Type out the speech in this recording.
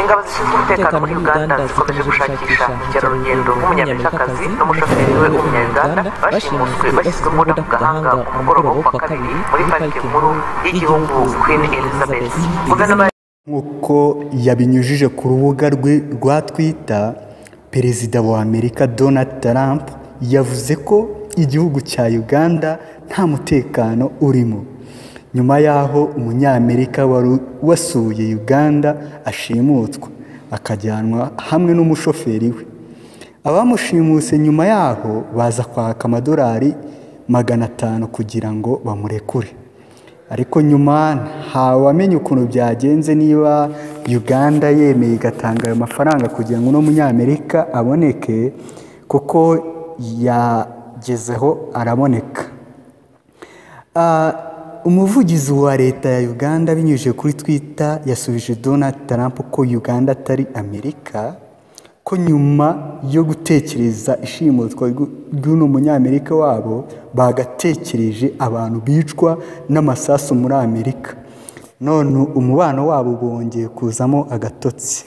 ingabo zishinzwe umutekano muri uganda zikomeje gushakisha mukerarugendo w'umunyamerikakazi n'umushoferi we w'umunyaruganda bashimuswe bashyizwe muri gahanga ku mugoroba wo kuwa kabiri muri parike nkuru y'igihugu queen elizabeth guverinoma nk'uko yabinyujije ku rubuga rwe rwa twita perezida wa amerika donald trump yavuze ko igihugu cya uganda nta mutekano urimo nyuma y'aho umunyamerika wari wasuye uganda ashimutswa akajyanwa hamwe n'umushoferi we abamushimuse nyuma y'aho baza kwaka amadolari magana atanu kugira ngo bamurekure ariko nyuma ntawamenya ukuntu byagenze niba uganda yemeye igatanga ayo mafaranga kugira ngo uno munyamerika aboneke kuko yagezeho araboneka Ah, umuvugizi wa leta ya uganda abinyujije kuri twita yasubije donald trump ko uganda atari amerika ko nyuma yo gutekereza ishimutwa ryu- ry'uno munyamerika wabo bagatekereje abantu bicwa n'amasasu muri amerika none umubano wabo bongeye kuzamo agatotsi